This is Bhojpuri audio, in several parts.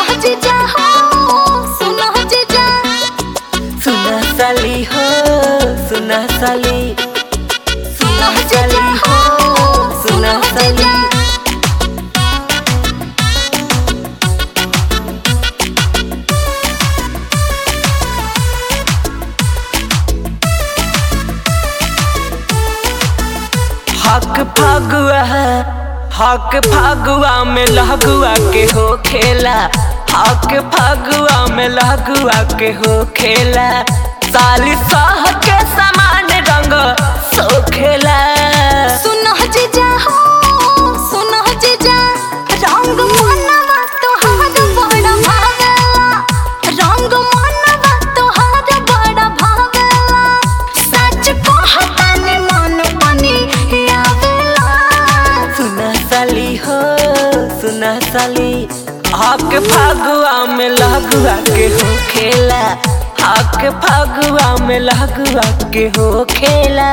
जीजा हो सुनो जीजा सुना साली हो सुना साली सुनो जीजा हो सुना साली हक फगुआ हक फगुआ में लहगुआ के हो खेला हक फगुआ में लहगुआ के हो खेला साली साह के समान रंग सो खेला सुनो जीजा हो सुनो जीजा रंग मनवा तोहार बड़ा भावेला रंग मनवा तोहार बड़ा भावेला सच कहतानी मन बनी आवेला सुना साली हो सुना साली हक फगुआ में लहगुआ के हो खेला हक फगुआ में लहगुआ के हो खेला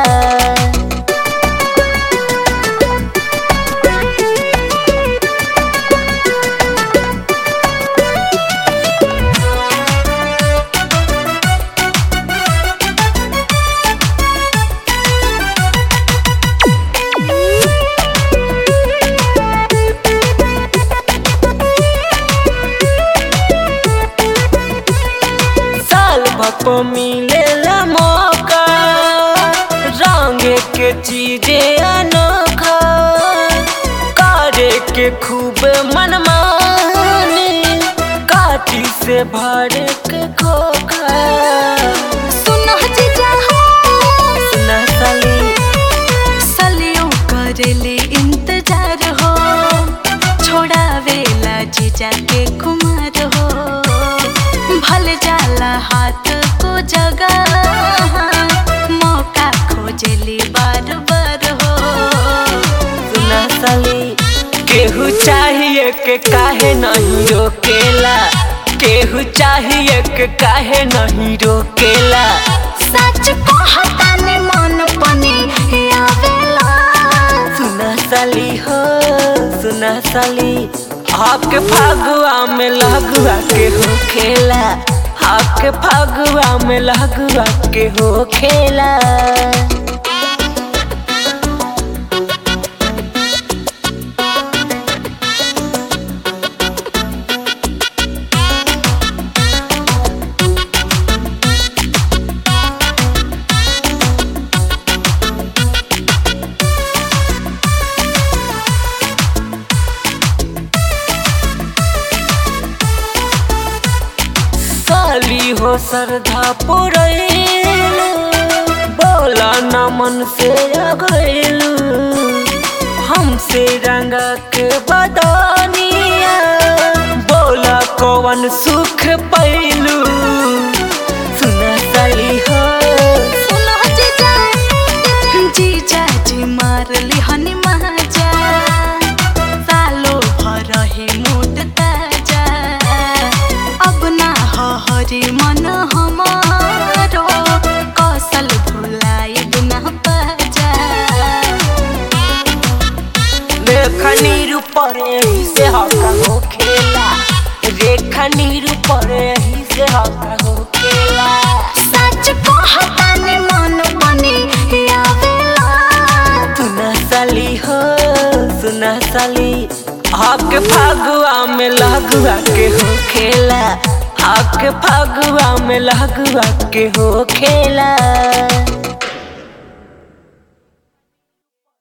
साल भको मिलेला मौका रंग के चीजे अनोखा करे के खूब मनमानी काटी से भर के खोखा सुनो जीजा हो सुना साली सलियों करेले इंतजार हो छोड़ावेला जीजा के कुमार हो भल जाला हाथ को जगह मौका खोजली बार बार हो सुना साली केहू चाहिए के काहे नहीं रोकेला केहू चाहिए के काहे नहीं रोकेला सच कहतानी मन पनी आवेला सुना साली हो सुना साली आपके फागुआ में लगुआ के हो खेला आपके फागुआ में लगुआ के हो खेला साली हो श्रद्धा पुरैलू बोला न मन से अगैलू हमसे रंग के बदनिया बोला कौन सुख पैलू सुना साली हो सुनो जीजा जीजा जी मारली हनी महाजा सालो भर हे मोट ताजा अब ना हो हरि मन हमारो कौशल भुलाई बिना पाजा रेखा नीर पर यही से हका हो खेला रेखा नीर पर यही से हका हो खेला सच कहतानी मन बनी आवेला सुना साली हो सुना साली हक फागुआ में लगुआ के हो खेला हक फागुआ में लगुआ के हो खेला